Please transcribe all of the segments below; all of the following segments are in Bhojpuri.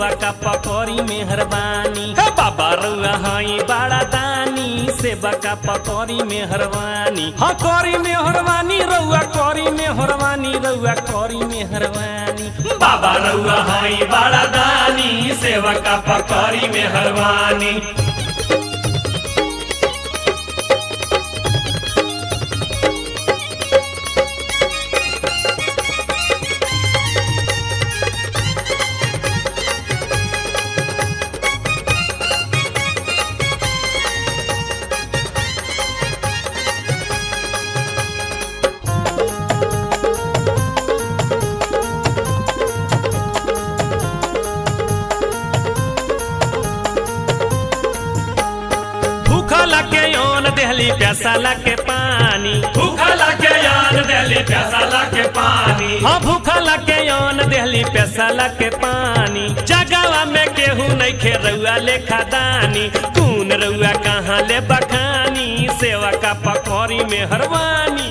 सेवा का पकौड़ी मेहरबानी हे बाबा रउआ हई बड़ा दानी सेवा का पकौड़ी मेहरबानी हाँ कौड़ी मेहरबानी रउआ कौड़ी मेहरबानी रउआ कौड़ी मेहरबानी बाबा रउआ हई बड़ा दानी सेवा का पकौड़ी मेहरबानी भूखला के योन देहली प्यासाला के पानी भूखला के यान देली प्यासाला के पानी हाँ भूखला के योन देहली प्यासाला के पानी जगावा में केहू नहीं खे रउआ लेखा दानी कून रउआ कहाँ ले बखानी सेवा का पकौड़ी में हरवानी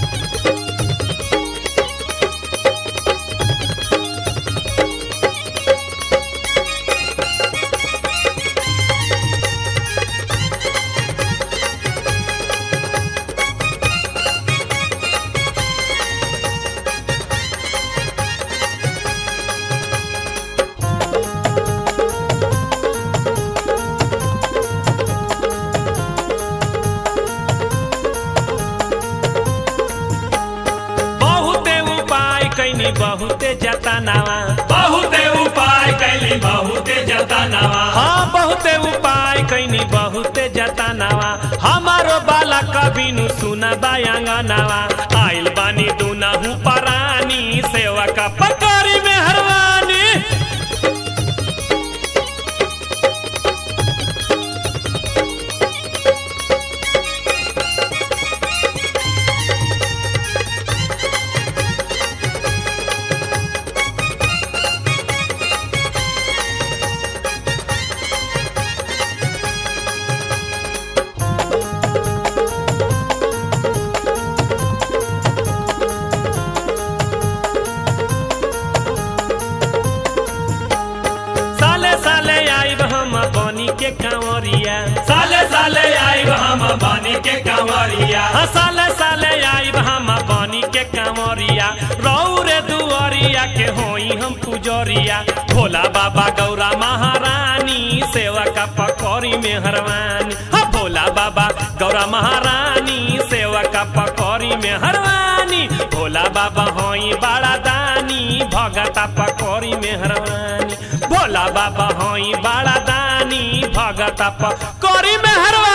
बहुते उपाय कैनी बहुते जतनावा बहुते उपाय कैली बहुते जतनावा हाँ बहुते उपाय कैनी बहुते जतनावा हमारो बाला कभी नु सुना बायांगनावा आइल बानी दुनहु परानी सेवा का पकड़ी में हरवानी साले साले आइब हम बनी के कांवरिया साले साले आइब हम बानी के कंवरिया हाँ साले साले आइब हम बनी के कांवरिया रौरे दुआरिया के होई हम पुजरिया भोला बाबा गौरा महारानी सेवा का पकौड़ी में हरवानी हाँ भोला बाबा गौरा महारानी सेवा का पकौड़ी में हरवानी भोला बाबा होई बड़ा दानी भगता पकौड़ी में हरवानी भोला बाबा होई बड़ा दानी भगता पकौड़ी में हरवानी